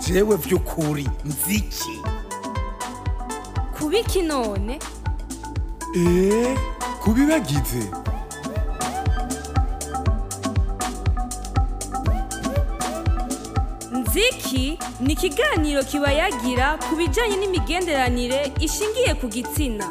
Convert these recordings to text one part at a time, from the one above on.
jewe vy'ukuri nziki kubiki none eee kubibagize nziki ni ikiganiro kibayagira ku bijyanye n'imigenderanire ishingiye ku gitsina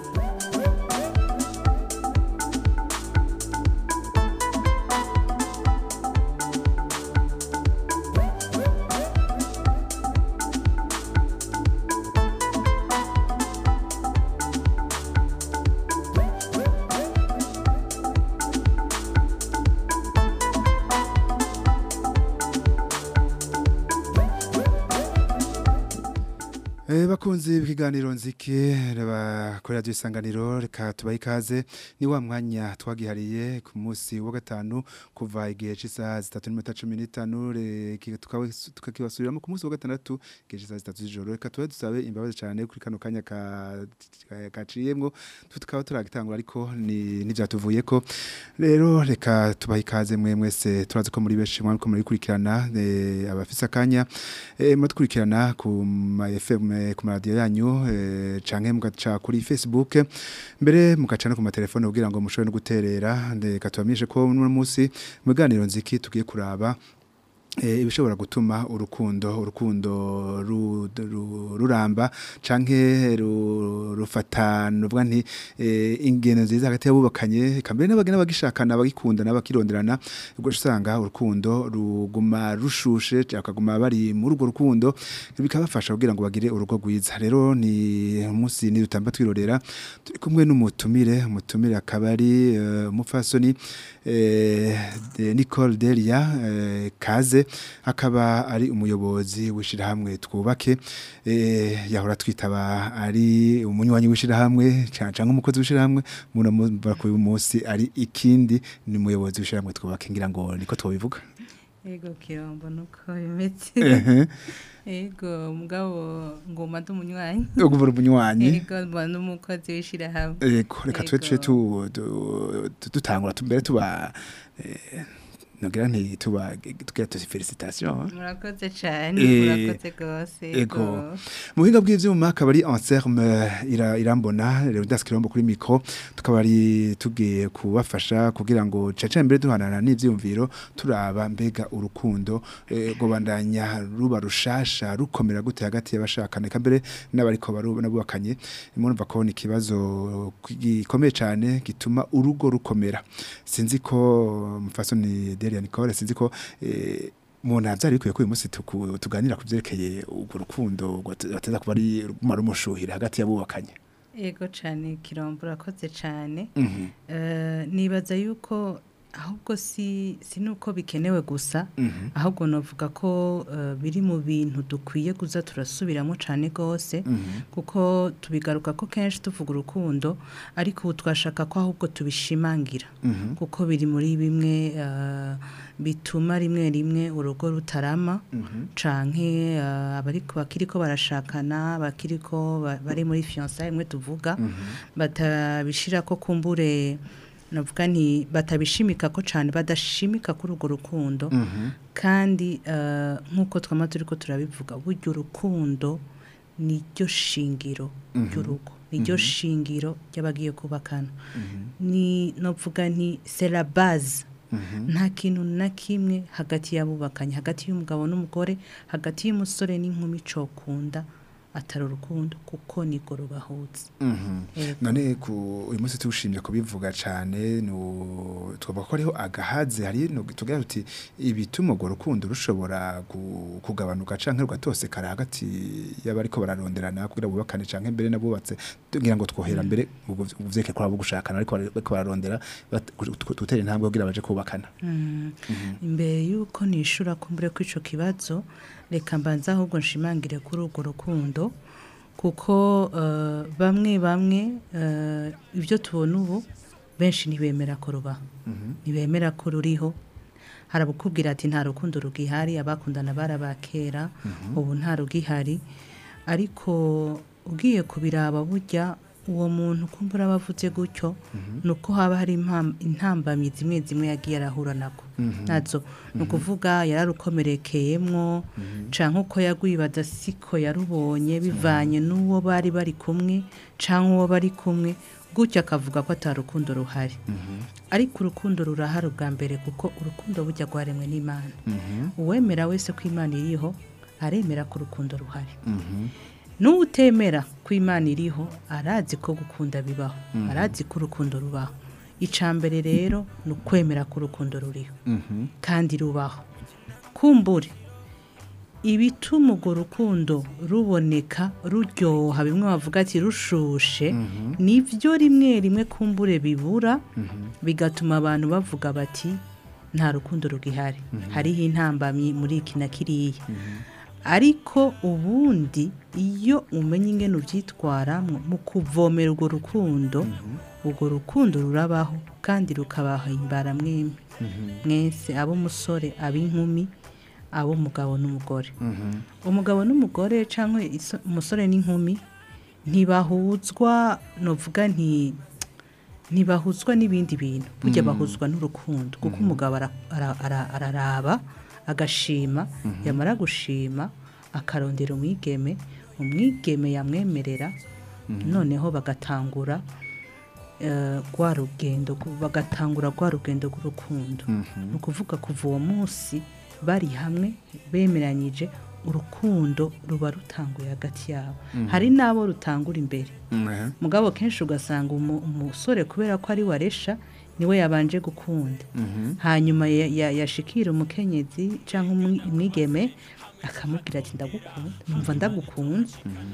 Eh bakunzi b'ikiganiro nziki kuri radio isanganiro reka tubahe ikaze ni wa mwanya twagihariye ku munsi wa gatanu kuva igihe cy'isaha zitatu n'iminota cumi n'itanu reka tukawe- tukakibasubiriramo ku munsi wa gatandatu igihe cy'isaha zitatu z'ijoro reka tubahe dusabe imbabazi cyane kuri kano kanya ka- ka- kaciyemwo tukaba turagitangura ariko ni n'ivyatuvuyeko rero reka tubahe ikaze mwe mwese turazi ko muri benshi mwariko murikurikirana eh, abafise akanya eh, muradukurikirana ku ma FM ku maradiyo yanyu eh, canke mugaca kuri Facebook mbere mugaca no ku matelefone kugira ngo mushobore no guterera reka tubamenyeshe ko uno munsi mu biganiro nziki tugiye kuraba eh, ibishobora gutuma urukundo urukundo ru- ru- ruramba canke ru- rufatana uvuga nti eh, ingeno nziza hagati y'abubakanye kambere n'abagena bagishakana bagikundana bakironderana ubwo usanga urukundo ruguma rushushe akaguma bari muri urwo rukundo bikabafasha kugira ngo bagire urugo rwiza rero ni umunsi ni dutamba twirorera turi kumwe n'umutumire umutumire akaba ari eh, umupfasoni eh, de- Nicole Delia eh, Kaze akaba ari umuyobozi w'ishirahamwe twubake eh, yahora twitaba ari umunywanyi w'ishirahamwe canke umukozi w'ishirahamwe muna ku uyu munsi ari ikindi ni umuyobozi w'ishirahamwe twubake ngira ngo niko twobivuga Ego kirombo nuko bimeze. ehe Ego mugabo ngoma ndumunywanyi. uguvura umunywanyi Ego mba n'umukozi w'ishirahamwe. Ego reka twe tuje Ego. tu- tu- tu- dutangura tu- mbere tuba eh, nogira nti tuba tugira tuzi felicitation Murakoze cyane, Eh, murakoze gose. ego. mu buhinga bw'ivyuma akaba ari Anselme ira, irambona rero daskirombo kuri micro tukaba ari tugiye kubafasha kugira ngo caca mbere duhanana n'ivyumviro turaba mbega urukundo eh, gobandanya ruba rushasha rukomera gute hagati y'abashakana eka mbere n'abariko barubakanye murumva ko ni ikibazo gikomeye cyane gituma urugo rukomera sinzi ko mufasoni Delia Nicole sinzi ko eh, umuntu avyari bikwiye ko uyu munsi tuku- tuganira ku vyerekeye urwo rukundo bateza kuba ari rumara umushuhira hagati y'abubakanye Ego cyane kirombo urakoze cyane. Mhm, Eh, nibaza yuko ahubwo si si nuko bikenewe gusa mhm, ahubwo novuga ko eh, biri mu bintu dukwiye kuza turasubiramo cyane gose mhm, kuko tubigaruka ko kenshi tuvuga urukundo ariko ubu twashaka ko ahubwo tubishimangira mhm, kuko biri muri bimwe eh, bituma rimwe rimwe urugo rutarama mhm, canke eh, abariko bakiriko barashakana bakiriko ba- bari muri fiançailles imwe tuvuga mhm, batabishira ko kumbure navuga nti batabishimika ko cane badashimika kuri urwo rukundo mhm, kandi eh, nk'uko twama turiko turabivuga burya urukundo niryo shingiro Mhm. ry'urugo niryo shingiro ry'abagiye kubakana mhm, ni novuga nti c'est la base mhm, nta kintu na kimwe hagati y'abubakanye hagati y'umugabo n'umugore hagati y'umusore n'inkumi cokunda atari urukundo kuko nirwo rubahuza mhm. Ego. none ku uyu munsi tuwushimye kubivuga cyane nu- twavuga ko hariho agahaze hari no tugira tuti ibituma urwo rukundo rushobora gu- kugabanuka canke rugatosekara hagati y'abariko bararonderana kugira bubakane canke mbere nabubatse tugira ngo twohera mbere uvyeke ko abo gushakana ariko bariko bararondera bat- gu- tutera intambwe kugira baje kubakana Mm. imbere y'uko nishura kumbure ko ico kibazo reka mbanza ahubwo nshimangire kuri urwo rukundo kuko eh, bamwe bamwe eh, ibyo tubona ubu benshi ntibemera ko rubaho ntibemera ko ruriho harabukubwira ati nta rukundo rugihari abakundana barabakera ubu nta rugihari ariko ugiye kubiraba burya uwo muntu kumbura abavuze gutyo ni uko haba hari impam- intambamyi zimwe zimwe yagiye arahura nako nazo ni ukuvuga yararukomerekeyemwo canke uko yagwibaza siko yarubonye bivanye n'uwo bari bari kumwe canke uwo bari kumwe gutyo akavuga ko ata rukundo ruhari ariko urukundo rurahari ubwa mbere kuko urukundo burya rwaremwe n'imana uwemera wese ko imana iriho aremera ko urukundo ruhari n'utemera ko imana iriho arazi ko gukunda bibaho arazi ko urukundo rubaho icya mbere rero ni ukwemera ko urukundo ruriho kandi rubaho kumbure ibituma urwo rukundo ruboneka ruryoha bimwe bavuga ati rushushe nibyo rimwe rimwe kumbure bibura bigatuma abantu bavuga bati nta rukundo rugihari hariho intambamyi muri iki na kiriya ariko ubundi iyo umenya ingene ubyitwaramo mu kuvomera urwo rukundo urwo rukundo rurabaho kandi rukabahimbara mwembi mwese ab'umusore ab'inkumi ab'umugabo n'umugore umugabo n'umugore cyangwa iso- umusore n'inkumi ntibahuzwa novuga nti ntibahuzwa n'ibindi bintu burya bahuzwa n'urukundo kuko umugabo ara- ara- ara- araraba agashima yamara gushima akarondera umwigeme umwigeme yamwemerera noneho bagatangura eh, rwa rugendo gu- bagatangura rwa rugendo rw'urukundo ni ukuvuga kuva uwo munsi bari hamwe bemeranyije urukundo ruba rutanguye hagati yabo hari n'abo rutangura imbere mugabo kenshi ugasanga umu- umusore kubera ko ari waresha niwe yabanje gukunda hanyuma ya- ya- yashikira umukenyezi cyangwa umwi- umwigeme akamubwira ati ndagukunda numva ndagukunze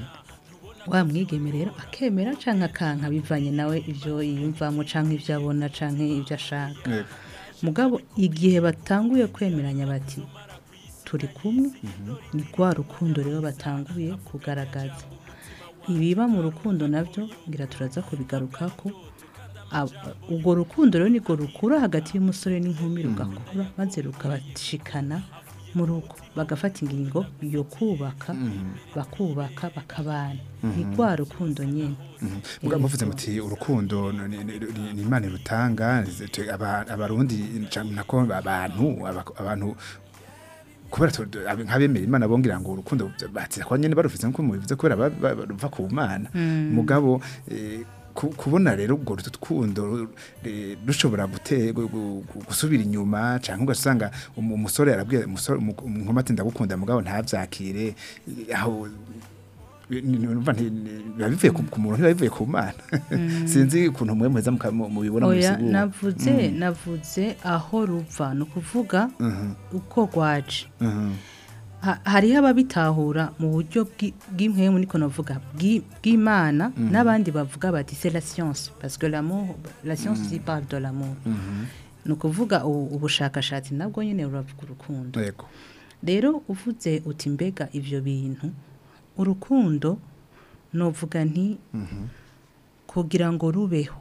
wa mwigeme rero akemera cyangwa akanka bivanye nawe ibyo yiyumvamo cyangwa ibyo abona cyangwa ibyo ashaka mugabo igihe batanguye kwemeranya bati turi kumwe ni rwa rukundo rero batanguye kugaragaza ibiba mu rukundo nabyo ngira turaza kubigaruka ko ab- urwo rukundo rero nirwo rukura hagati y'umusore n'inkumi rugakura maze rukabashikana mu rugo bagafata ingingo yo kubaka bakubaka bakabana ni rwa rukundo nyine muga muvuze muti urukundo ni- ni ni- ni imana rutanga abarundi canke nako abantu aba- abantu kubera tu- ab- nk'abemera imana bongira ngo urukundo batira kwa nyene barufise nkuko mubivuze kubera ba- ba- ruva ku mana mugabo eh, ku- kubona rero ubwo rukundo eh, rushobora gute gu- gu- gu- gusubira inyuma canke ugasanga umu- umusore yarabwiye umusore umu- umukobwa ati ndagukunda mugabo ntavyakire eh, aho ni- ni- numva nti- ni- biba bivuye ku ku muntu ntibiba bivuye ku mana sinzi ukuntu mwe muheza muka- mu- mubibona oya mubisigura navuze navuze aho ruva ni ukuvuga uko rwaje Mhm. Ha- hariho ababitahura mu buryo bw'i- bw'impwemu niko navuga bw'i- bw'imana n'abandi bavuga bati c'est la science parce que l'amour la science mm. parle de l'amour ni ukuvuga u- ubushakashatsi nabwo nyine buravuga urukundo yego rero uvuze uti mbega ibyo bintu urukundo novuga nti kugira ngo rubeho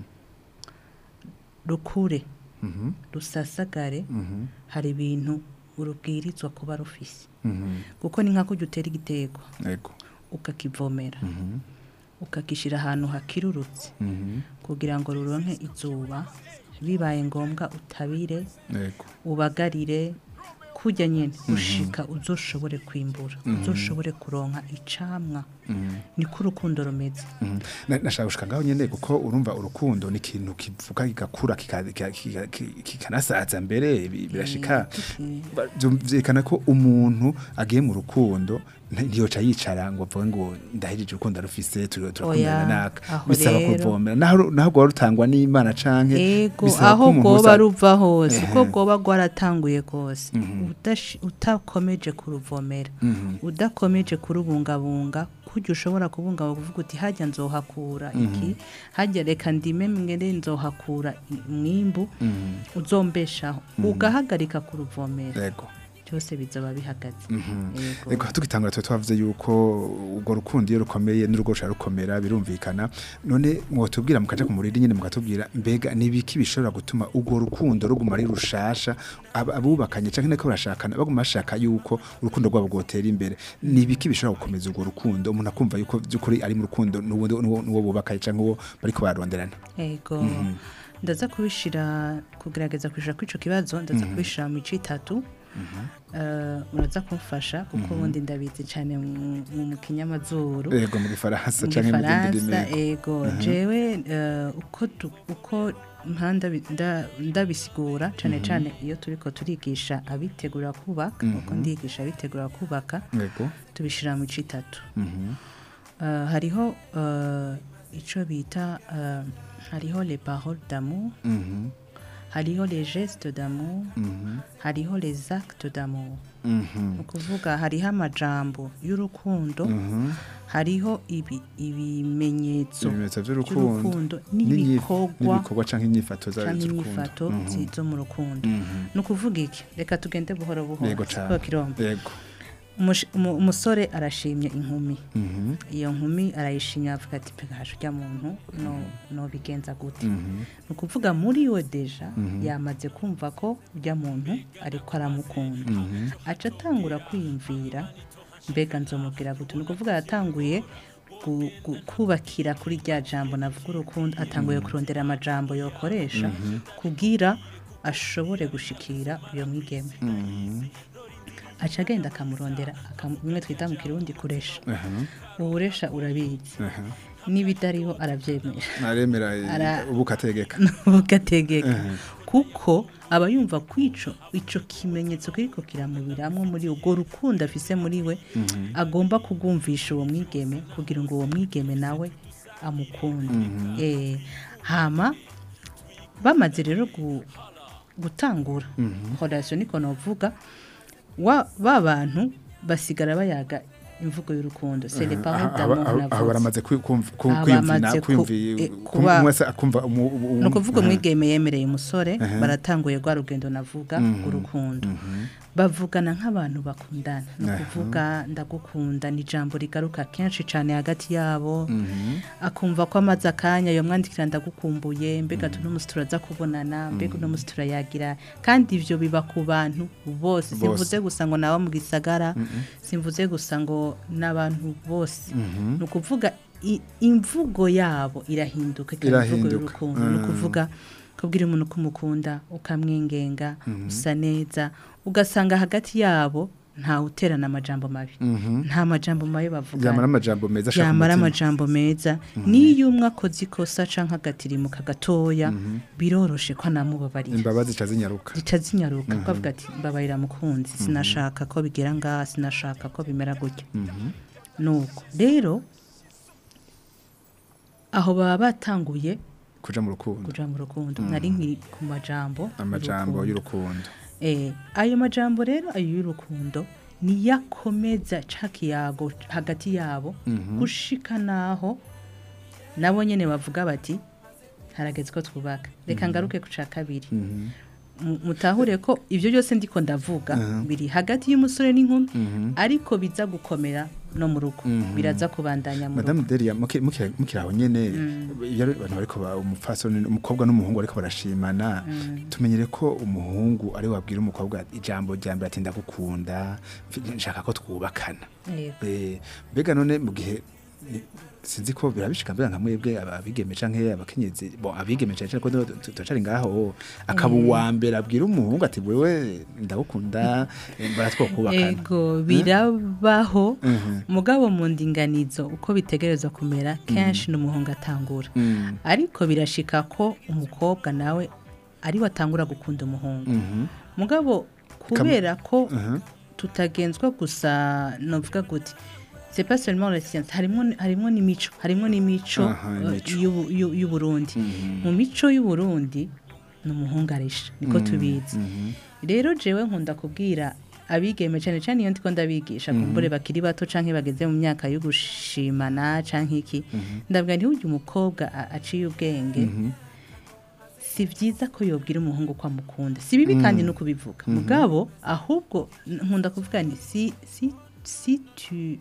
rukure Mhm. rusasagare Mhm. hari ibintu urubwirizwa kuba rufise Mhm. kuko ni nk'ako ujya utera igitego yego ukakivomera Mhm. ukagishyira ahantu hakirurutse Mhm. kugira ngo ruronke izuba bibaye ngombwa utabire yego ubagarire kujya nyine ushika uzoshobore kwimbura uzoshobore kuronka icamwa niko urukundo rumeze Mhm. Na- nashaka gushika ngaho nyene kuko urumva urukundo ni ikintu kivuga kigakura kika- kika- kika- kika- kikanasaza mbere bi- birashika Ba- byo- vyerekana ko umuntu agiye mu rukundo nti- ntiyoca yicara ngo avuge ngo ndahejeje urukundo rufise turi- turakundana Oya, naka aho bisaba rero- kuvomera naho naho rwaba rutangwa n'imana canke ego bisaba aho ko umuntu rwoba uza- ruva hose uko Ehe. rwoba rwaratanguye kose udashi- utakomeje kuruvomera Mhm. udakomeje kurubungabunga kujya ushobora kubungabunga uvuga uti hajya nzohakura iki hajya reka ndime mwere nzohakura i- umwimbu Mhm. uzombeshaho ugahagarika kuruvomera yego byose bizoba bihagaze Yego. Ego tugitangura twe twavuze yuko urwo rukundo iyo rukomeye n'urugo rushobora rukomera birumvikana none mwotubwira mukaja ku muriri nyine mukatubwira mbega nibiki bishobora gutuma urwo rukundo ruguma ari rushasha ab- abubakanye canke nako barashakana baguma bashaka yuko urukundo rwabo rwotera imbere nibiki bishobora gukomeza urwo rukundo umuntu akumva yuko by'ukuri ari mu rukundo n'uwo n'uwo- n'uwo bubakaye canke uwo bariko baronderana Ego. Ndaza kubishira kugerageza kwishura kwico kibazo ndaza kubishira mu mico itatu. Eh, muraza kumfasha kuko ubundi ndabizi cyane mu mu kinyamazuru. ego mu gifaransa mu canke mu zindi gifaransa ndimi ego jewe eh, uko tu- uko mpa ndabi- nda- ndabisigura cyane cyane iyo turiko turigisha abitegura kubaka uko ndigisha abitegura kubaka ego tubishira mu mico itatu Mhm. Eh, hariho eh, ico bita eh, hariho les paroles d'amour Mhm. hariho les gestes d'amour Mhm. hariho les actes d'amour Mhm. ni ukuvuga hariho amajambo y'urukundo Mhm. hariho ibi ibimenyetso ibimenyetso by'urukundo by'urukundo n'inyi- n'ibikorwa n'ibikorwa canke inyifato za- cyangwa z'urukundo inyifato Mhm. zi- zo mu rukundo Mhm. ni ukuvuga iki reka tugende buhoro buhoro yego siporo cane kirombe yego Umush- umu- umusore arashimye inkumi Mhm. iyo nkumi arayishimye avuga ati pega hashe ujya muntu no nobigenza gute Mhm. ni ukuvuga muri we deja yamaze kumva ko ujya muntu ariko aramukunda Mhm. aca atangura kwiyumvira mbega nzomubwira gute ni ukuvuga yatanguye gu- gu- kubakira kuri rya jambo navuga urukundo atanguye kurondera amajambo yokoresha kugira ashobore gushikira uyo mwigeme Mhm. aca agenda akamurondera akamu- bimwe twita mu kirundi kuresha Aha. uburesha urabizi Aha. n'ibitariho arabyemera aremera Ara- ubu kategeka ugategeka kuko aba yumva ko ico ico kimenyetso kiriko kiramubiramwo muri urwo rukundo afise muri we agomba kugumvisha uwo mwigeme kugira ngo uwo mwigeme nawe amukunde Eh, hama bamaze rero gu- gutangura relation niko novuga wa ba bantu basigara bayaga imvugo y'urukundo c'est les paroles d'amour aho navuze. baramaze kwi- kumv- ku- Aba kwiyumvira bamaze ku- kwiyumvira eh, kum- kuba- umwe wese akumva umu- umu- ni ukuvuga aha. umwigeme yemereye umusore baratanguye rwa rugendo navuga urukundo bavugana nk'abantu bakundana ni ukuvuga ndagukunda ni ijambo rigaruka kenshi cyane hagati yabo akumva ko amaze akanya yamwandikira ndagukumbuye mbega tuno munsi turaza kubonana mbega uno munsi turayagira kandi ibyo biba ku bantu bose simvuze gusa ngo nabo mu gisagara simvuze gusa ngo n'abantu bose ni ukuvuga i- imvugo yabo irahinduka ikaba imvugo Irahinduka. y'urukundo ni ukuvuga kubwira umuntu ko umukunda ukamwengenga usa neza ugasanga hagati yabo ntawe uterana amajambo mabi nta majambo mabi bavuga yamara amajambo meza ashaka yamara umutima. amajambo meza n'iyo umwe akoze ikosa canke agatirimuka gatoya biroroshe ko anamubabarira imbabazi zica zinyaruka zica zinyaruka kuko avuga ati mbabarira mukunzi sinashaka ko bigera ngaha sinashaka ko bimera gutya nuko rero aho baba batanguye kuja mu rukundo kuja mu rukundo nari nkiri ku majambo amajambo y'urukundo. y'urukundo Eh, ayo majambo rero ayo y'urukundo niyakomeza ca kiyago hagati yabo gushika naho nabo nyene bavuga bati harageze ko twubaka reka ngaruke ku ca kabiri Mu- mutahure ko ibyo byose ndiko ndavuga biri hagati y'umusore n'inkumi ariko biza gukomera no mu rugo biraza kubandanya mu rugo Madame Delia muki- muki- mukiri aho nyene iyo ari abantu bariko ba- umupfasoni umukobwa n'umuhungu bariko barashimana tumenyere ko umuhungu ari wabwira umukobwa ijambo rya mbere ati ndagukunda mfi- nshaka ko twubakana Yego. Eh, mbega none mu gihe ni- sinzi ko birabishika mbega nka mwebwe aba- abigeme canke abakenyezi bo abigeme cane cane ko tu- tu- turacari ngaho akaba uwa mbere abwira umuhungu ati wewe ndagukunda eh, baratwokubakana ego birabaho Mhm. mugabo mu ndinganizo uko bitegerezwa kumera kenshi n'umuhungu atangura Mm. ariko birashika ko umukobwa nawe ari we atangura gukunda umuhungu Mhm. mugabo kubera ko Mhm. tutagenzwa gusa novuga gute c'est pas seulement la science harimo harimo n'imico harimo n'imico Aha, eh, imico. y'u- y'u- y'uburundi mu mico y'uburundi ni umuhungu arisha niko tubizi rero jewe nkunda kubwira abigeme cyane cyane iyo ndiko ndabigisha kumbure bakiri bato canke bageze mu myaka yo gushimana canke iki ndabwira nti urya umukobwa a- aciye ubwenge si byiza ko yobwira umuhungu ko amukunda si bibi kandi no kubivuga mugabo ahubwo n- nkunda kuvuga ni si si si tu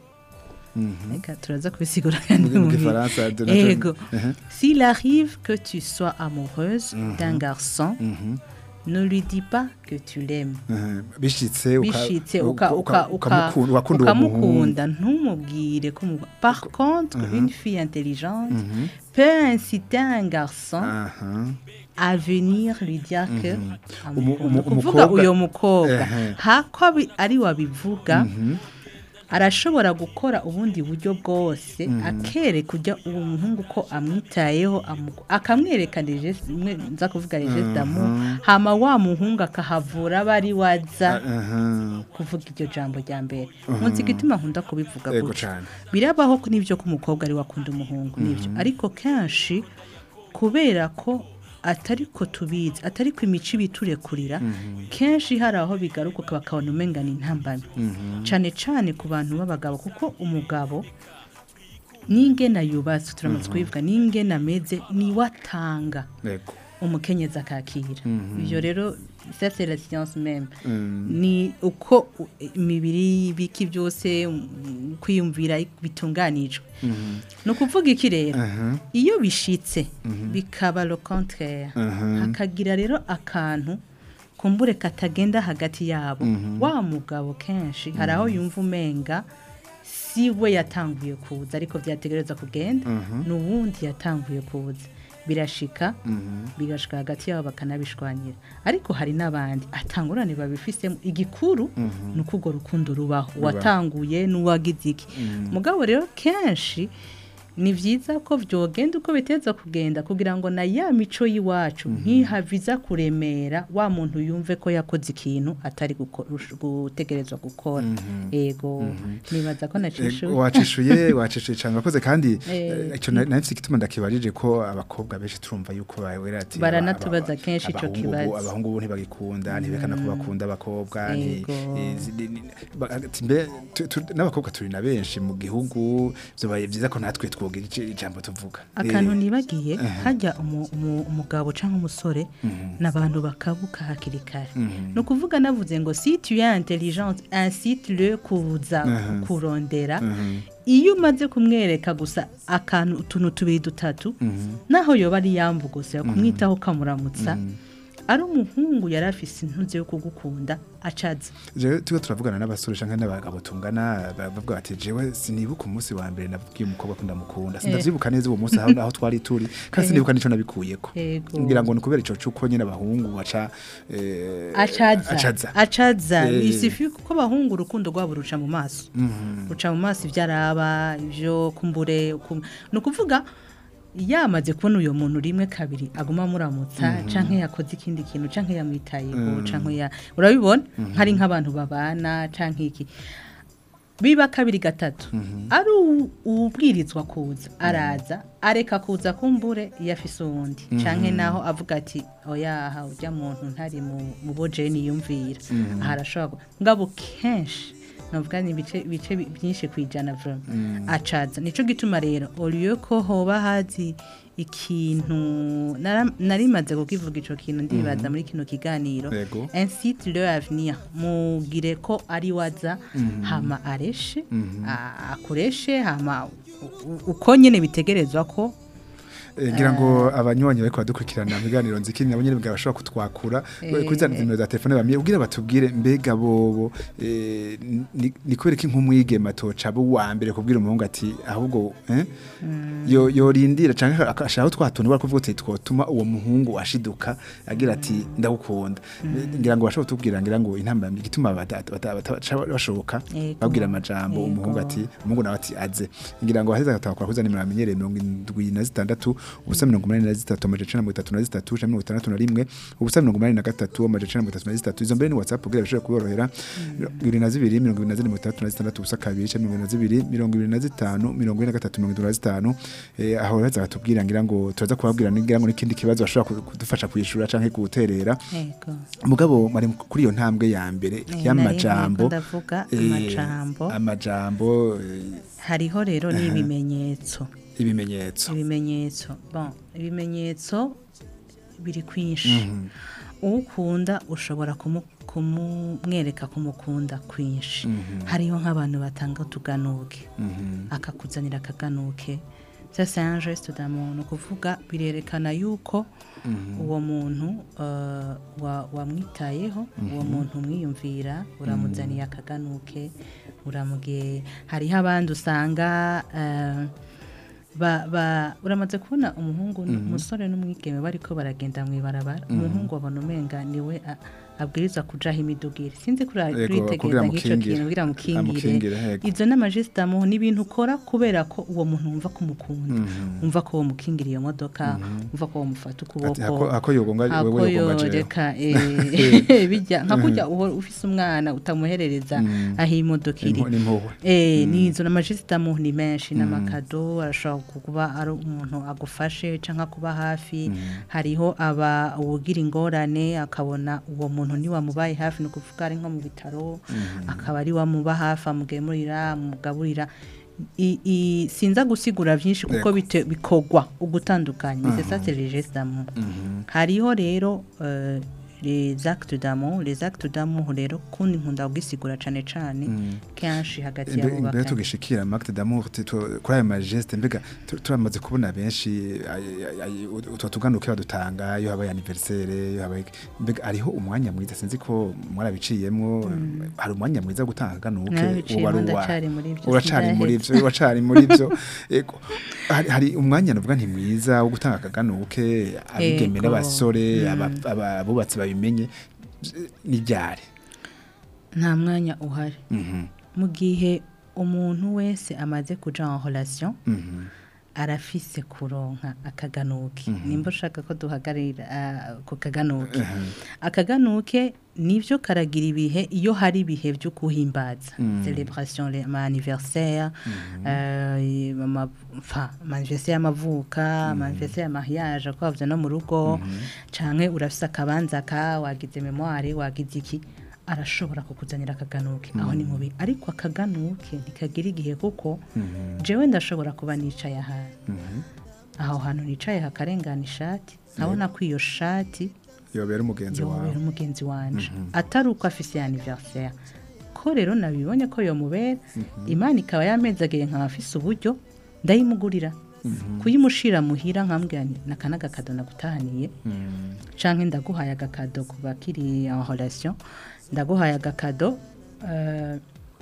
Reka turaza kubisigura kandi Mu mu gifaransa, bi- Donatien. Ego. Mhm. S'il arrive que tu sois amoureuse d'un garçon, ne lui dis pas que tu l'aimes. Mhm. bishitse uka- bishitse uka- uka- uka- uka- ukamukunda wakunda uwo muhungu ukamukunda ntumubwire ko mu- par contre une fille intelligente peut inciter un garçon aha à venir lui dire que Umu- amukunda umu- kuvuga umukobwa- uyo mukobwa Ehe. hako abi- ari wabivuga arashobora gukora ubundi buryo bwose akereka ujya uwo muhungu ko amwitayeho amu- akamwereka reje imwe nza kuvuga reje damu hama wa muhungu akahavura aba ari waza aha kuvuga iryo jambo rya mbere munsi igituma nkunda kubivuga Yego gutyo cane. birabaho ko n'ibyo ko umukobwa ari wakunda umuhungu n'ibyo ariko kenshi kubera ko atari ko tubizi atari ko imico ibiturekurira kenshi hari aho bigaruka bakabona umenga ni intambamyi cyane cyane ku bantu b'abagabo kuko umugabo n'ingena yubatse turamutse kubivuga n'ingena ameze niwe atanga yego umukenyezi akakira ibyo rero ça c'est la science même ni uko u- imibiri biki byose um, kwiyumvira bitunganijwe ni ukuvuga iki rero iyo bishitse bikaba le contraire hakagira rero akantu kumbure katagenda hagati yabo wa mugabo kenshi hari aho yumva umenga si we yatanguye kuza ariko byategereza kugenda n'uwundi yatanguye kuza birashika bigashika hagati yabo bakanabishwanyira ariko hari n'abandi atangurane babifisemo igikuru ni uko urwo rukundo rubaho uwatanguye n'uwagize iki mugabo rero kenshi ni byiza ko byogenda uko biteza kugenda kugira ngo na ya mico y'iwacu ntihaviza kuremera wa muntu yumve ko yakoze ikintu atari guko- gutegerezwa gukora yego nibaza ko nacishuye Ego, wacishuye wacishuye cyane wakoze kandi Eh, eh, icyo na- nahise igituma ndakibarije ko abakobwa benshi turumva yuko bawera ati Baranatubaza aba- kenshi ico abahungu ubu- kibazo. abahungu ubu ntibagikunda ntibekana ko bakunda abakobwa nti- Ego. eh, zi- ni- ni- ba- ati mbe tu- tu- n'abakobwa turi na benshi mu gihugu byobaye byiza ko natwe twogira ici- ijambo tuvuga akantu Eh, nibagiye hajya umu- umu- umugabo cyangwa umusore n'abantu bakabuka hakiri kare ni ukuvuga navuze ngo si tu es intelligente incite le kuza kurondera iyo umaze kumwereka gusa akantu utuntu tubiri dutatu naho yoba ari yambu gusa kumwitaho ukamuramutsa ari umuhungu yari afise intuze yo kugukunda acaza jewe tuba turavugana n'abasore canke n'abagabo tungana bavuga bati jewe sinibuka umunsi wa mbere nabwiye umukobwa ko ndamukunda sindavyibuka neza uwo munsi aho aho twari turi kandi sinibuka nico nabikuyeko Yego. ngira ngo ni kubera ico cuko nyene abahungu baca eh, acaza acaza acaza Eh. bisifi kuko abahungu urukundo rwabo ruca mu maso ruca mu maso ibyo araba ibyo kumbure ukum- ni ukuvuga yamaze kubona uyu muntu rimwe kabiri aguma amuramutsa canke yakoze ikindi kintu canke yamwitayeho canke ya urabibona hari nk'abantu babana canke iki biba kabiri gatatu ari uwu- uwubwirizwa kuza araza areka kuza kumbure iyo afise uwundi canke naho avuga ati oya aha ujya muntu ntari mu mu bo jeni yumvira aha arashobora gu- ngabo kenshi navuga ni ibice ibice bi- byinshi ku ijana vrema acaza nico gituma rero oliyo ko hoba hazi ikintu nara- narimaze kukivuga ico kintu ndibaza muri kino kiganiro Yego. incite le avenir mugire ko ari waza hama areshe a- akureshe hama u- u- uko nyene bitegerezwa ko Eh, ngira ngo abanywanyi bariko badukurikirana mu biganiro nziki nabo nyene bashobora kutwakura Eh, kuri za nimero za telefone bamye ubwira batubwire mbega bobo eh, ni ni kubera iki nk'umwigema toca bo wa mbere kubwira umuhungu ati ahubwo eh yo yorindira canke akashaka twatuntu bari kuvuga ati twotuma uwo muhungu ashiduka agira ati ndagukunda ngira ngo bashobora kutubwira ngira ngo intamba igituma bata- bata- bata- bashoboka Yego. babwira amajambo Yego. umuhungu ati umuhungu nawe ati aze ngira ngo aheza agatahakura kuza nimero amenyereye mirongo indwi na zitandatu ubusa mirongo umunani na zitatu amajana icenda na mirongo itatu na zitatu canke mirongo itandatu na rimwe ubusa mirongo umunani na gatatu amajana icenda na mirongo itatu na zitatu izo mbere ni whatsapp kugira bishobore kuborohera bibiri na zibiri mirongo ibiri na zine mirongo itandatu na zitandatu ubusa kabiri canke mirongo ibiri na zibiri mirongo ibiri na zitanu mirongo ine na gatatu mirongo itatu na zitanu Eh, aho baheza bakatubwira ngira ngo turaza kubabwira ngira ngo n'ikindi kibazo bashobora ku- kudufasha kwishura canke guterera yego mugabo mari kuri iyo ntambwe ya mbere Eh, y'amajambo nari nko ndavuga eh, amajambo. amajambo eh, hariho rero n'ibimenyetso ibimenyetso ibimenyetso bon ibimenyetso biri kwinshi ukunda ushobora kumu- kumumwereka kumukunda kwinshi hariho nk'abantu batanga utuganuke akakuzanira akaganuke ça c'est un geste d'amour ni ukuvuga birerekana yuko uwo muntu uh, wa- wamwitayeho uwo muntu umwiyumvira uramuzaniye akaganuke uramubwiye hariho abandi usanga uh, ba, ba, uramaze kubona umuhungu umusore n'umwigeme bariko baragenda mu ibarabara umuhungu abona umenga niwe a- abwiriza kujaho imidugire sinzi kuri Yego, kuritegereza kugira nk'ico amukingire. kintu kugira Amukingire, mukingire yego. izo n'amajisitamu ni ibintu ukora kubera ko uwo muntu wumva ko umukunda wumva ko womukingira iyo modoka wumva ko womufata ukuboko Ati, ako- ako yogonga ako wewe yogonga jewe. yoreka eh, bijya nka kurya uhora ufise umwana utamuherereza aho imodoka iri Impu- n'impuhwe. Eh, ni izo n'amajisitamu ni menshi n'amakado arashobora kuba ari umuntu agufashe cyangwa kuba hafi hariho aba uwugira ingorane akabona uwo muntu ntiwamubaye hafi ni ukuvuga ari nko mu bitaro akaba ari wamuba hafi amugemurira amugaburira I- i- sinza gusigura byinshi kuko Yego. bite- bikogwa ugutandukanya c'est ça c'est les gestes d'amour hariho rero euh, les actes d'amour les actes d'amour rero kundi nkunda kugisigura cane cane kenshi hagati Imbe- y'abo imbere bakanye tugishikira Marc d'amour tu- tu- kuri aya majeste mbega tu- turamaze kubona benshi ay- ay- ay- utwo tuganuke badutanga iyo habaye anniversaire iyo habaye mbega ariho umwanya mwiza sinzi ko mwarabiciyemwo hari umwanya mwiza wo gutanga ganuke Narabiciyemo, ndacari muri ivyo, uracari muri sindaheza. ivyo uracari muri ivyo Ego. hari, hari umwanya navuga nti mwiza wo gutanga akaganuke abigeme Ego. n'abasore aba- aba- abubatsi babimenye ni ryari nta mwanya uhari mu gihe umuntu wese amaze kuja en relation arafise kuronka akaganuke nimba ushaka ko duhagararira ah, ku kaganuke akaganuke nivyo karagira ibihe iyo hari ibihe byo kuhimbaza celebration les ama anniversaire euh, ama- enfin, ama anniversaire y'amavuka ama anniversaire ya mariage ko bavuze no mu rugo canke urafise akabanza ka wagize memoire wagize iki arashobora kukuzanira akaganuke aho ni mubi ariko akaganuke ntikagira igihe kuko jewe ndashobora kuba nicaye ahantu aho hantu nicaye hakarengana ishati nkabona ko iyo shati yobera umugenzi wawe yomubera umugenzi wanje atari uko afise anniversaire ko rero nabibonye ko yomubera imana ikaba yamezagiye nkaba afise uburyo ndayimugurira kuyimushira muhira nkambwira nti naka n'agakado nagutahaniye canke ndaguhaye agakado ku bakiri en relation ndaguhaye agakado eh,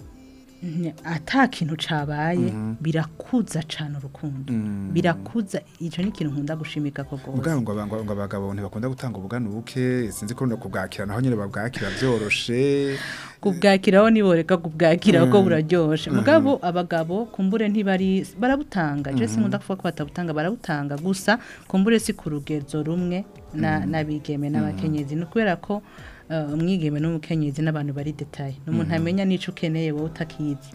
Nye- ata kintu cabaye birakuza cane urukundo birakuza ico ni ikintu nkunda gushimika ko gose ubwabo ngo aba- ngo abagabo ntibakunda gutanga ubuganuke sinzi ko no kubwakira naho nyine babwakira byoroshe kubwakiraho niboreka kubwakira ko buraryoshe mugabo abagabo kumbure ntibari barabutanga je sinkunda kuvuga ko batabutanga barabutanga gusa kumbure si ku rugezo rumwe na n'abigeme n'abakenyezi ni ukubera ko eh, umwigeme n'umukenyezi n'abantu bari detaye ni umuntu amenya n'ico ukeneye wowe utakizi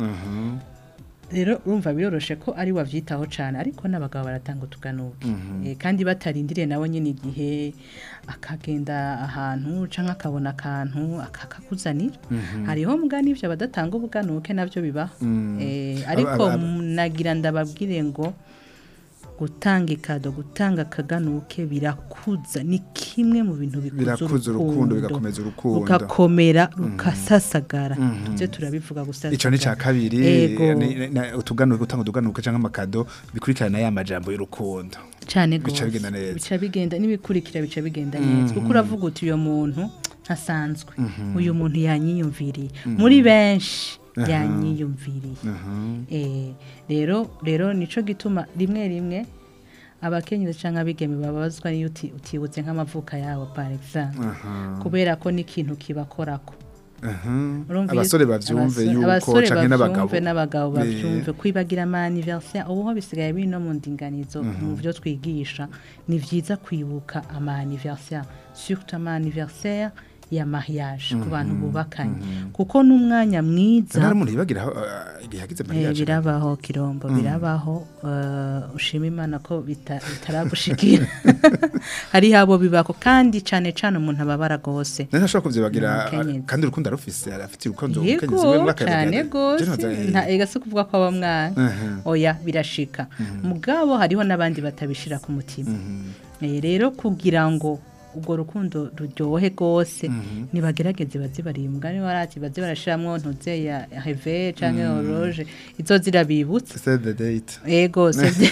rero urumva biroroshe ko ari wavyitaho cyane ariko n'abagabo baratanga utuganuke Eh, kandi batarindiriye nawe nyine igihe akagenda ahantu canke akabona akantu akakuzanira hariho mbwa n'ivyo abadatanga ubuganuke navyo bibaho Eh, ariko Aba- aba- m- nagira ndababwire ngo gutanga ikado gutanga akaganuke birakuza ni kimwe mu bintu bikuza Birakuza urukundo, bigakomeza urukundo. rugakomera rukasasagara ivyo turabivuga gusasagara ico ni ca kabiri Ego. ni- ni- na- utuganuke gutanga utuganuke canke amakado bikurikirana ya majambo y'urukundo cyane Bica gose. bigenda neza. bica bigenda n'ibikurikira bica bigenda neza kuko uravuga uti uyu muntu ntasanzwe uyu muntu yanyiyumviriye muri benshi yanyiyumviriye Eh, rero rero nico gituma rimwe rimwe abakenyezi cyangwa abigeme babazwa niyo uti- utibutse nk'amavuka yabo par exemple kubera ko n'ikintu kibakorako Urumva iyo- abasore bavyumve abasore- yuko abasore canke n'abagabo bavyumve n'abagabo Eh, bavyumve kwibagira ama anniversaire ubu ho bisigaye biri no mu ndinganizo mu byo twigisha ni vyiza kwibuka ama anniversaire surtout ama anniversaire ya mariage ku bantu bubakanye kuko n'umwanya mwiza nari umuntu yibagira aho, uh, igihe yagize Eh, mariage birabaho kirombo birabaho eh, ushima imana ko bita- bitaragushikira hari habo bibako kandi cane cane umuntu ababara gose nari ntashobora kuvyibagira Umukenyezi. uh, kandi urukundo arufise arafitiye urukundo yego umukenyezi we mwakabiga- cyane gose Je noza- nta ega si kuvuga ko aba mwana Mhm. oya birashika mugabo hariho n'abandi batabishira ku mutima Eh, rero kugira ngo urwo rukundo ruryohe rwose nibagerageze baze barimbwa niba barati baze barashiramwo ntuze ya heve canke horloge izo zirabibutsa save the date ego sivyo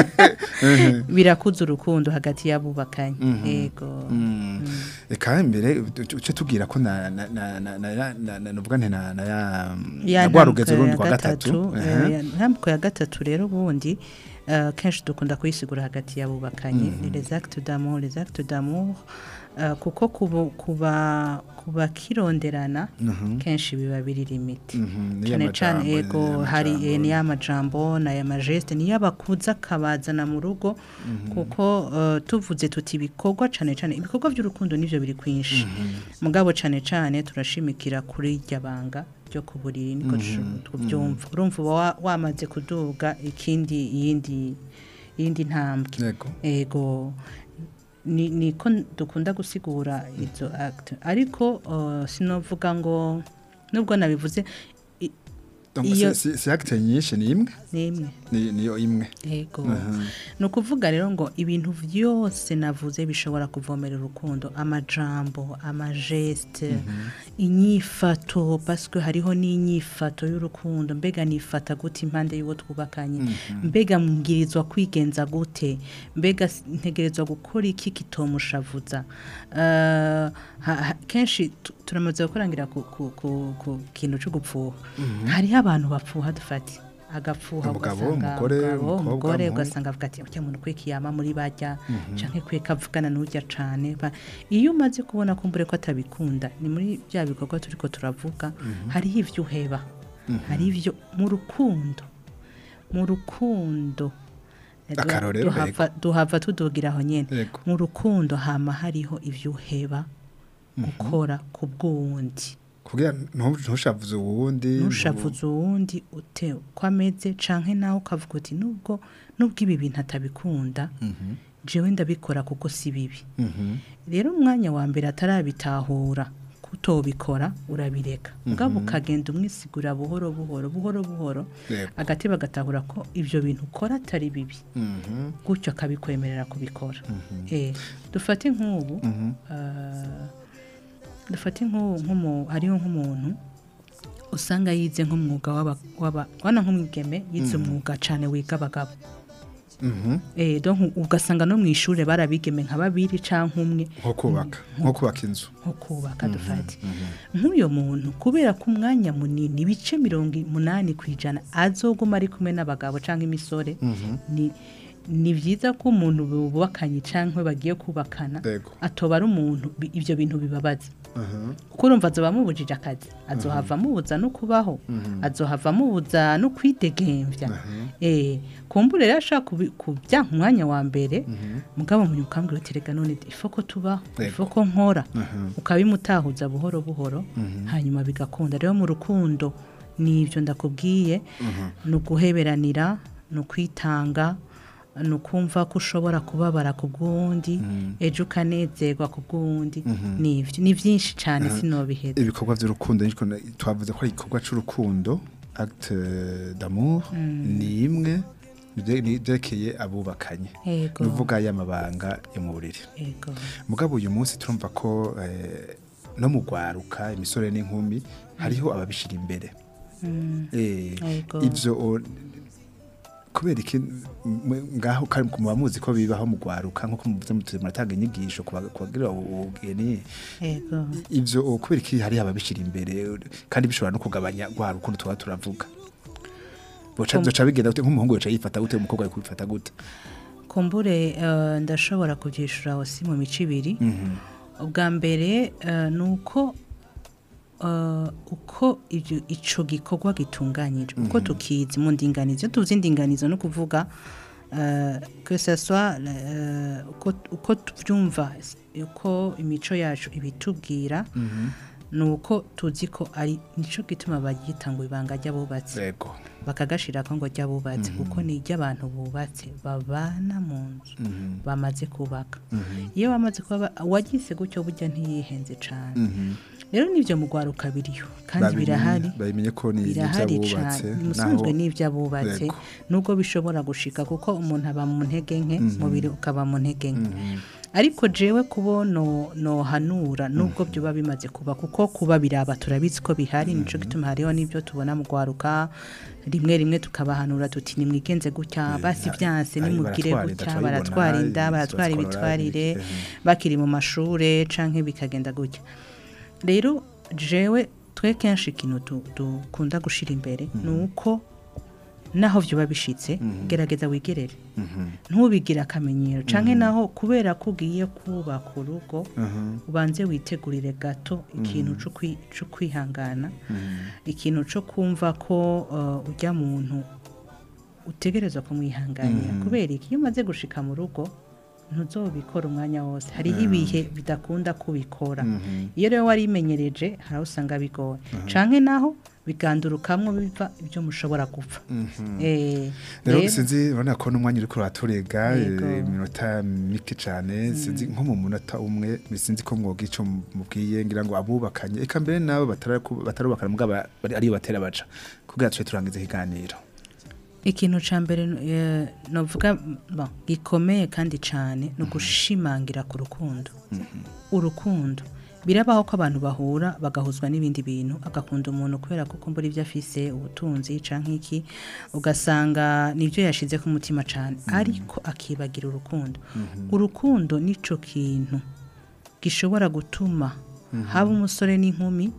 birakuza urukundo hagati y'abubakanye ego eka mbere uce tubwira ko na na na na na na na nuvuga nti na na ya ya na rwa rugezo rundi rwa gatatu gatatu eh, ntambuko ya gatatu rero ubundi eh, kenshi dukunda kuyisigura hagati y'abubakanye ni les actes d'amour les actes d'amour eh, kuko kubu- kuba kuba kironderana kenshi biba biri limite Mhm, niyo cyane cyane majambo, ego niyo hari majambo. eh, ni amajambo na ya majeste niyo abakuza akabazana mu rugo kuko eh, tuvuze tuti ibikorwa cyane cyane ibikorwa by'urukundo nivyo biri kwinshi mugabo cyane cyane turashimikira kuri irya banga ryo ku buriri niko tushu- tubyumva urumva uba wa- wamaze kuduga ikindi iyindi iyindi ntambwe Yego. ego ni niko dukunda gusigura izo acte ariko uh, sinovuga ngo nubwo nabivuze i- Donc, iyo- si- si si acte nyinshi ni imwe ni imwe ni niyo imwe ego ni ukuvuga rero ngo ibintu byose navuze bishobora kuvomera urukundo amajambo amajeste inyifato paswe hariho n'inyifato y'urukundo mbega nifata gute impande y'uwo twubakanye mbega mbwirizwa kwigenza gute mbega s- ntegerezwa gukora iki kitomushavuza Eh, ha- ha- kenshi tu- turamaze gukorangira ku, ku, ku, ku kintu cyo gupfuha hariho abantu bapfuha dufati agapfuha Umugabo, ugasanga umugore, umugabo, umukobwa, umugore umuhungu. ugasanga avuga ati ujya muntu kwe kiyama muri bajya canke kwe kavugana n'ujya cane Ba- iyo umaze kubona kumbure ko atabikunda ni muri bya bikorwa turiko turavuga hariho ivyo uheba hari ivyo mu rukundo mu rukundo Akarorero, duhava, duhava tudugira aho nyene Yego. mu rukundo hama hariho ivyo uheba gukora ku bw'uwundi kugira ntu- ntushavuze uwundi ntushavuze uwundi ute uko ameze canke nawe ukavuga uti nubwo nubwo ibi bintu atabikunda jewe ndabikora kuko si bibi Mhm. rero umwanya wa mbere atarabitahura kutobikora urabireka mugabo ukagenda umwisigura buhoro buhoro buhoro buhoro Yego. agati bagatahura ko ibyo bintu ukora atari bibi Mhm. gutyo akabikwemerera kubikora Eh, dufate nk'ubu ah, dufate nk'ubu nk'umu- hariho nk'umuntu usanga yize nk'umwuga w'aba- w'aba wana nk'umwigeme yize umwuga cyane wiga abagabo Mhm. Eh, donc ugasanga no mu ishuri barabigeme nka babiri canke umwe nko kubaka nko kubaka inzu nko kubaka dufate nk'uyo muntu kubera ko umwanya munini ibice mirongo umunani ku ijana azoguma ari kumwe n'abagabo cyangwa imisore ni ni byiza ko umuntu bubakanye cyangwa bagiye kubakana Yego. atoba ari umuntu bi- ibyo bintu bibabaza Mhm. kuko urumva azoba amubujije akazi azohava amubuza no kubaho azohava amubuza no kwidegemvya eh kumbure rero ashaka kubi- kubyanka umwanya wa mbere mugabo mu ukambwira uti reka none ifo ko tubaho ifo ko nkora ukabimutahuza buhoro buhoro hanyuma bigakunda rero mu rukundo ni ibyo ndakubwiye ni uguheberanira ni ukwitanga ni ukumva ko ushobora kubabara ku bw'uwundi ejo ukanezerwa ku bw'uwundi ni ibyo ni byinshi cyane sinobiheza ibikorwa by'urukundo niko na- twavuze ko ari igikorwa cy'urukundo acte d'amour ni imwe bye- ni byerekeye abubakanye Yego. nuvuga y'amabanga yo mu buriri yego mugabo uyu munsi turumva ko eh, no mu gwaruka imisore n'inkumi hariho ababishira imbere Eh, Yego. ivyo o- kubera iki mwe- ngaho kandi muba muzi ko bibaho mu gwaruka nkuko muvuze mutuze muratanga inyigisho kuba- kubagira ubugeni yego ivyo o, kubera iki hari ababishira imbere kandi bishobora no kugabanya rwa rukundo tuba turavuga boca zoca bigenda gute nk'umuhungu yoca yifata gute umukobwa ari kwifata gute kumbure eh, ndashobora kubyishura hose mu mico ibiri ubwa mbere eh, ni uko eh, uko ibyo- ico gikorwa gitunganyije uko tukizi mu ndinganizo iyo tuvuze indinganizo no kuvuga eh, que ce soit eh, uko- uko tubyumva uko imico yacu ibitubwira ni uko tuzi ko ari nicyo gituma bagita ngo ibanga ry'abubatsi yego bakagashira ko ngo ry'abubatsi kuko ni iry'abantu bubatse babana mu nzu bamaze kubaka iyo bamaze kuba wagize gutyo burya ntiyihenze cyane rero n'ibyo mu rwaruka biriyo kandi Babimenye- birahari babimenye ko ni birahari iby'abubatse cyane musanzwe naho- n'iby'abubatse Yego. nubwo bishobora gushika kuko umuntu aba mu ntege nke umubiri ukaba mu ntege nke ariko jewe kubo no nohanura nubwo byoba bimaze kuba kuko kuba biraba turabizi ko bihari nico gituma hariho n'ibyo tubona mu rwaruka rimwe rimwe tukabahanura tuti nimwigenze gutya basi byanse ari nimugire baratwara inda, gutya turabibona, baratwara inda izi baratwara batwara ibitwarire ibiki, ehe. bakiri mu mashure canke bikagenda gutya rero jewe twe kenshi ikintu du- dukunda gushira imbere ni uko naho vyoba bishitse gerageza wigerere ntubigire akamenyero canke naho kubera ko ugiye kubaka urugo ubanze witegurire gato ikintu co kwi- co kwihangana ikintu co kumva ko uh, ujya muntu utegereza kumwihanganira kubera iki iyo umaze gushika mu rugo ntuzobikora umwanya wose hariho ibihe bidakunda kubikora iyo rero warimenyereje hari aho usanga bigoye canke naho bigandurukamwo biva ibyo mushobora gupfa Eh, rero rero- sinzi urabona ko n'umwanya uri kuraturega Yego. iminota mike cyane sinzi nko mu munota umwe sinzi ko mwoga ico mubwiye ngira ngo abubakanye eka mbere nabo bataraku- batarubakana mugabo bari- ariyo batera baca kugira tuce turangize ikiganiro ikintu ca mbere eh, novuga bon, gikomeye kandi cane ni ugushimangira ku rukundo urukundo birabaho ko abantu bahura bagahuzwa n'ibindi bintu agakunda umuntu kubera ko kumbura ibyo afise ubutunzi canke iki ugasanga nibyo yashize ku mutima cane ariko akibagira urukundo urukundo nico kintu gishobora gutuma haba umusore n'inkumi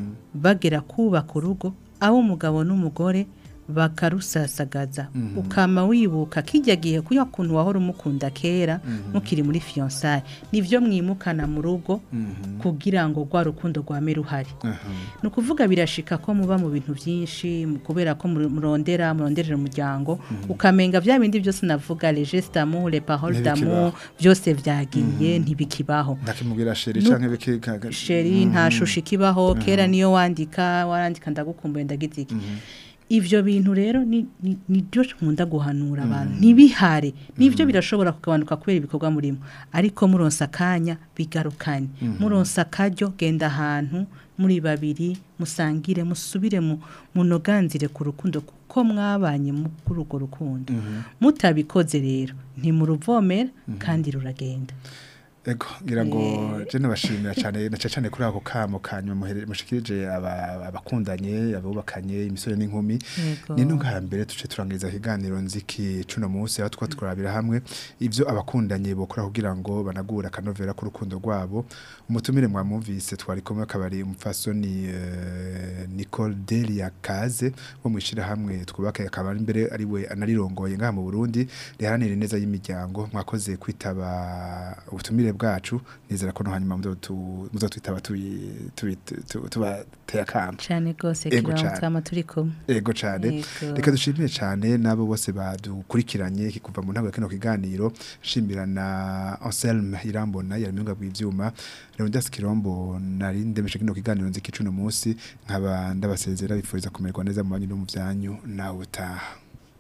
bagera kubaka urugo abo umugabo n'umugore bakarusasagaza ukama wibuka kijya gihe kuya kuntu wahora umukunda kera mukiri muri fiyansaye nibyo mwimukana mu rugo kugira ngo rwa rukundo rwame ruhari ni ukuvuga birashika ko muba mu bintu byinshi mu- kubera ko muri- murondera muronderera umuryango ukamenga bya bindi byose navuga les gestes d'amour les paroles d'amour byose byagiye ntibikibaho ndakimubwira sheri Nu- canke biki ka- sheri nta shusho ikibaho kera niyo wandika warandika ndagukumbuye ndagize iki ivyo bintu rero ni ni- nibyo nkunda guhanura abantu ntibihare nivyo birashobora kugabanuka kubera ibikorwa murimo ariko muronsa akanya bigarukanye muronsa akaryo genda ahantu muri babiri musangire musubire mu munoganzire ku rukundo kuko mwabanye muri urwo rukundo mutabikoze rero ntimuruvomera kandi ruragenda Ego ngira ngo je nabashimira cyane na cyane kuri ako kamo kanyu muhere- mushikirije aba- abakundanye abubakanye imisore n'inkumi Yego. ni no mbere tuce turangiriza ikiganiro nziki cuno munsi aho twa twarabira hamwe ivyo abakundanye bokora kugira ngo banagura akanovera ku rukundo rwabo umutumire mwamumvise twari kumwe akabari umupfasoni eh, Nicole Delia Kaze wo mwishira hamwe twubake akaba ari imbere ari we anarirongoye ngaha mu Burundi riharanira neza y'imiryango mwakoze kwitaba ubutumire bwacu nizera ko no hanyuma muzotu- muzotwitaba tubi- tubi- tu- tubateye akamo cyane rwose Ego kibaho cane. twama turi kumwe Ego cyane Yego. reka dushimire cyane n'abo bose badukurikiranye kuva mu ntango ya kino kiganiro nshimira na Anselme Irambona yari mu bw'ivyuma Leonidas Kirombo nari ndemeshe kino kiganiro nziki cuno munsi nkaba ndabasezera bifuriza kumererwa neza mu banyu no mu byanyu nawe utaha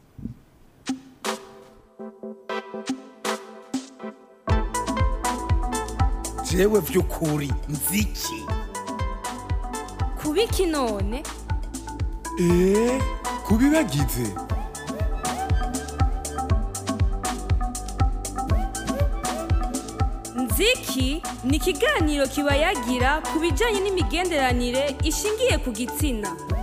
jewe vy'ukuri nziki kubiki none eee kubibagize nziki ni ikiganiro kiba yagira ku bijyanye n'imigenderanire ishingiye ku gitsina